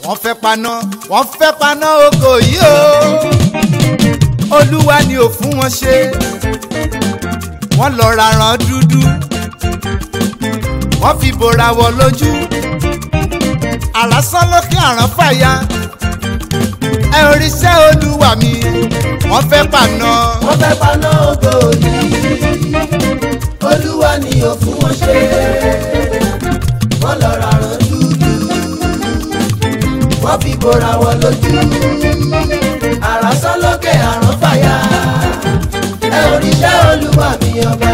wọ́n fẹ́ paná wọ́n fẹ́ paná oko yìí o olúwa ni ò fún wọn ṣe wọ́n lọ raràn dúdú wọ́n fi bora wọ lójú àrásán lókè àrán fàya ẹ oríṣẹ́ olúwa mi wọ́n fẹ́ paná wọ́n fẹ́ paná ògo yìí olúwa ni ò fún wọn ṣe wọ́n lọ raràn dúdú wọ́n fi bora wọn lójú àràsán lókè àrán fàyà ẹ oríṣẹ́ olúwa mi ọba.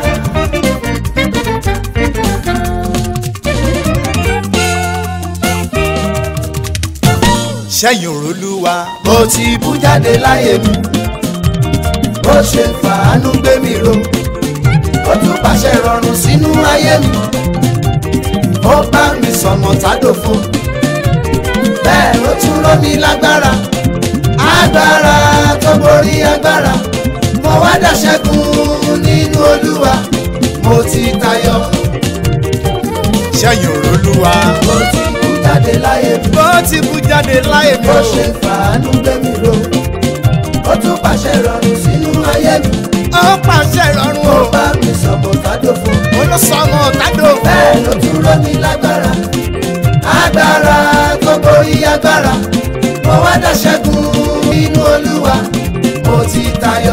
ṣẹ́yìn òrólúwa mo ti bú jáde láyé mi ó ṣe fàánú gbé mi ro ó tún pàṣẹ rọrùn sínú ayé mi ó bá mi sọmọ tádòfo bẹ́ẹ̀ ló tún rọ́ mi lágbára agbára tó borí agbára mo wá dàṣẹ́gun nínú olúwa mo ti tayọ ṣẹ́yìn òrólúwa mo ti bú jáde láyé mi bó ti bú jáde láyé mi ó o ṣe fàánú gbé mi ro ó tún pàṣẹ rọrùn sínú ayé mi ó pàṣẹ ìrọ̀rùn ó o bá mi sọmọ tádòfo olóṣọmọ tádò bẹ́ẹ̀ ló tún rọ́ mi lágbára agbára tó borí agbára mo wá dàṣẹ́gun nínú olúwa mo ti tayọ.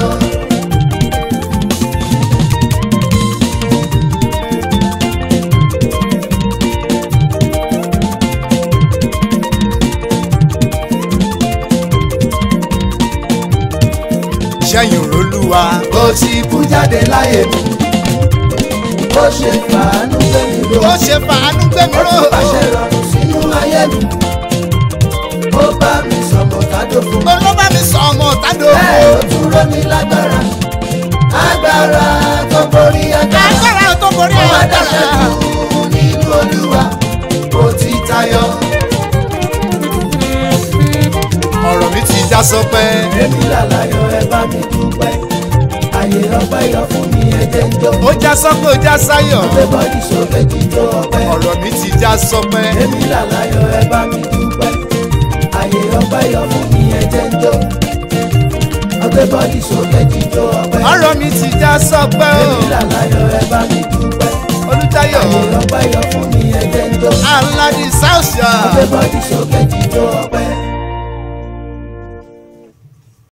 ṣẹ́yìn òrólúwa ó ti bú jáde láyé mi ó ṣe fàánú gbé mi ro ó ṣe fàánú gbé mi ó ró tún pàṣẹ rọrùn sínú ayé mi ó bá mi sọmọ tádòfo olóbá mi sọ ọmọ tádò bẹ́ẹ̀ ló tún rọ́ mi lágbára agbára tó borí agbára. agbára tó borí Mo wá agbára dáṣẹ́gun nínú olúwa mo ti tayọ. ọ̀rọ̀ mi ti já sọpẹ́ èmi làlàyé ẹ bá mi dúpẹ́ àyè ọpẹ́ yọ fún mi ẹ̀jẹ̀ ń jó. ó já sọpẹ́ ó já sáyọ̀ gbé bọ́dì sókè jíjó ọpẹ́. ọ̀rọ̀ mi ti já sọpẹ́ èmi làlàyé ẹ bá mi dúpẹ́ àyè ọpẹ́ yọ fún mi ẹ̀jẹ̀ ń jó. gbé bọ́dì sókè jíjó ọpẹ́. ọ̀rọ̀ mi ti já sọpẹ́ o èmi làlàyé ẹ bá mi dúpẹ́ olùtayọ̀ àyè ọpẹ́ yọ fún mi ẹ̀jẹ̀ ń jó. aládì sáùsà gbé bọ́dì sókè jíjó ọpẹ́.